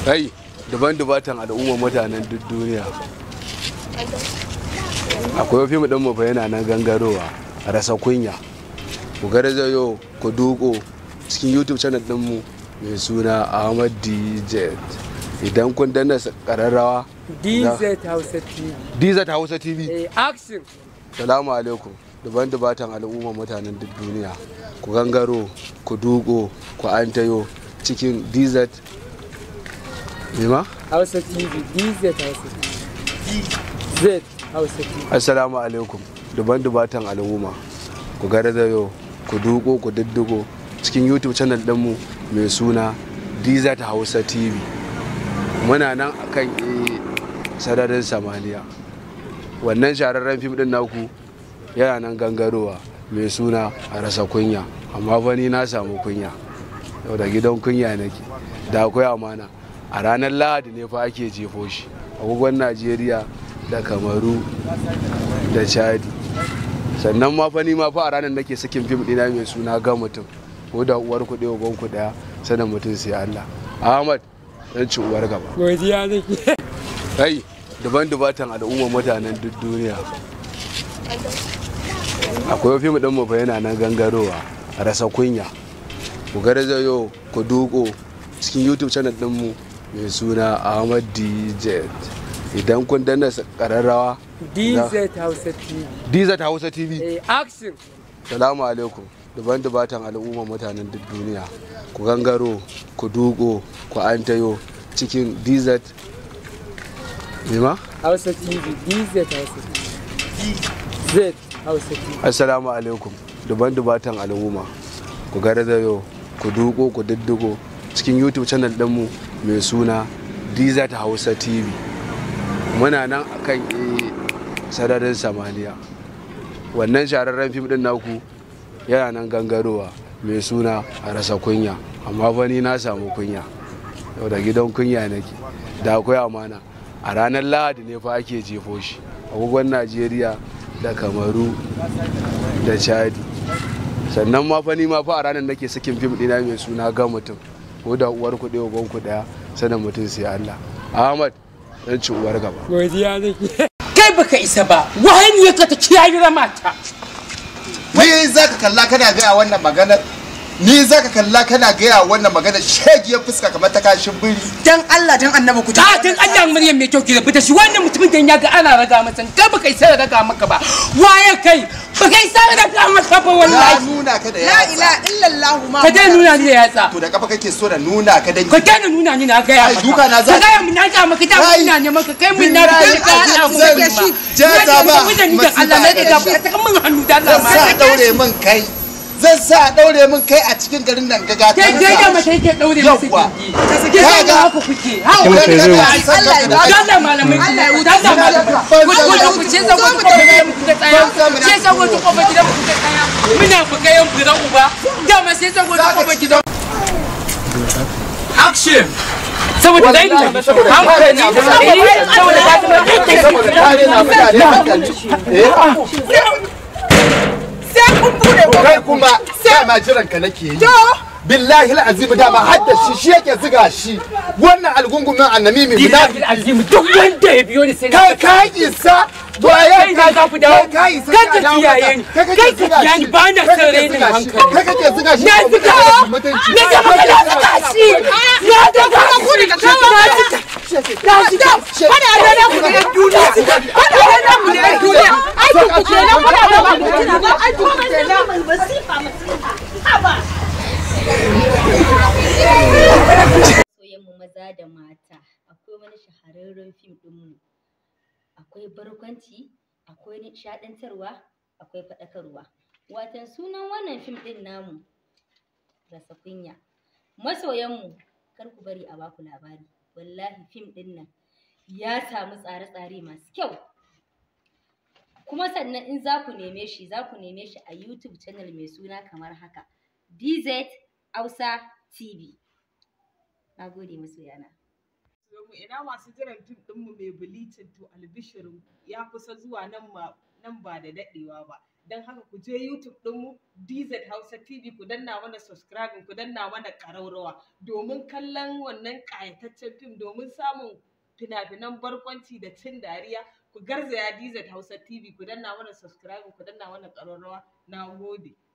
kai daban dubatan al'umma mutanen duk duniya akwai fim ɗin mu fa yana nan gangarowa rasa kunya ku garzayo ku duko cikin youtube channel ɗinmu mai suna ahmad dj idan kun danna ƙararrawa DZ Hausa TV. dz hausa tv Eh, action. salamu alaikum daban dubatan al'umma mutanen duk duniya ku gangaro ku duko ku antayo cikin dz Mima? Hausa TV. DZ Hausa TV. Z Hausa TV. assalamu alaikum duban dubatan al'umma ku garzayo ku duko ku diddigo cikin youtube channel ɗinmu mai suna dz hausa tv muna nan akan e sararin samaniya wannan shahararren fim ɗin naku yana nan gangarowa mai suna a rasa kunya amma fa ni na samu kunya yau da gidan kunya nake da akwai amana a ranar lahadi ne fa ake jefo shi agogon najeriya da kamaru da chadi sannan ma fa ni ma fa a ranar nake sakin fim ɗina mai suna ga mutum ko da uwar kuɗi uban ku ɗaya sanin mutum sai allah ahmad dan ci uwar gaba Godiya nake. kai daban dubatan al'umma mutanen duk duniya akwai fim ɗin mu fa yana nan gangarowa rasa kunya ku garzayo ku duko cikin youtube channel ɗinmu mai suna ahmad dj idan kun danna ƙararrawa DZ Hausa TV. dz hausa tv Eh, action. salamu alaikum daban dubatan al'umma mutanen duk duniya ku gangaro ku duko ku antayo cikin dz Mima? Hausa TV. DZ Hausa TV. Z Hausa TV. assalamu alaikum daban dubatan al'umma ku garzayo ku duko ku diddigo cikin youtube channel ɗinmu mai suna dz hausa tv muna nan akan e sararin samaniya wannan shahararren fim ɗin naku yana nan gangarowa mai suna a rasa kunya amma fa ni na samu kunya yau da gidan kunya nake da akwai amana a ranar lahadi ne fa ake jefo shi agogon najeriya da kamaru da chadi sannan ma fa ni ma fa a ranar nake sakin fim ɗina mai suna ga mutum ko da uwar kuɗi uban ku ɗaya sanin mutum sai allah ahmad dan ci uwar gaba Godiya nake. kai baka isa ba wahani ya ka ta kiyayi ramata ni za ka kalla kana gaya wannan maganar ni za ka kalla kana gaya wannan maganar shegiyar fuska kamar ta kashin biri dan Allah dan annabi ku ta tun Allah muryar mai kyau ki rabu da shi wannan mutumin da ya ga ana raga masa kai baka isa raga maka ba waye kai baka isa raga maka ba na wallahi nuna ka da la yatsa ilaha illallah ma ka dai nuna ni da yatsa to da kafa kake so da nuna ka dan ka dai nuna ni na gaya Ai, maka duka na za- ka gaya mun na ga maka da Ai, ina ne maka kai mun na billahi ga ka hada mu zan- da shi jaza ba, ni da Allah na masifa ga da ka ta mun hannu da Allah zan ma sa a daure min kai zan sa a daure min kai a cikin garin nan gaga kai dai da mata yake daure musu Yawwa. gindi ka ga haka kuke ha Allah Allah ya ba Dalla malamai. Allah ya wuce. Dalla malamai. Ban Ku san ku ku ce zago ku kuma gidan ku da tsaya. Ce zago ku kuma gidan ku da tsaya. Muna ku ga yan fira uba. Dama sai zago ku kuma gidan. Action. Saboda dai ne. Hankali ne. Saboda ka ta saboda kare na mutane hankali eh sai kun bude ko kai kuma sai ma jiran ka nake yi billahi alazim dama hadda shi shi yake ziga shi wannan algungumin annami mai Billahi azim duk wanda ya biyo ni sai na kai ka isa to kai kai ka za ku dawo. ka isa Kai ka kiyaye ni. Kai ka kiyaye ni. Ba na son rainin hankali. kai kake ziga shi Na ziga shi mutunci Na ga maka na ziga shi. Na ziga ku ne ka kawo na ziga. Na ziga. Kada a rana ku da yan duniya. Kada a rana ku da yan duniya. Aikin ku kenan kada a rana ku da yan duniya. Aikin ku kenan. soyayyenmu maza da mata akwai wani shahararren fim ɗinmu akwai barkwanci akwai nishaɗantarwa akwai faɗakarwa watan sunan wannan fim ɗin namu rasa kunya masoyanmu kar ku bari a baku labari wallahi fim ɗin nan ya samu tsare-tsare masu kyau kuma sannan in za ku neme shi za ku neme shi a youtube channel mai suna kamar haka dz hausa tv Na gode masoyana. mu ina masu jiran fim ɗinmu mai bilicin to albishirin ya kusa zuwa nan ma nan ba da daɗewa ba don haka ku je YouTube ɗinmu DZ Hausa TV ku danna mana subscribing ku danna mana ƙaraurawa domin kallon wannan ƙayataccen fim domin samun fina-finan barkwanci da cin dariya ku garzaya DZ Hausa TV ku danna mana subscribing ku danna mana ƙararrawa na gode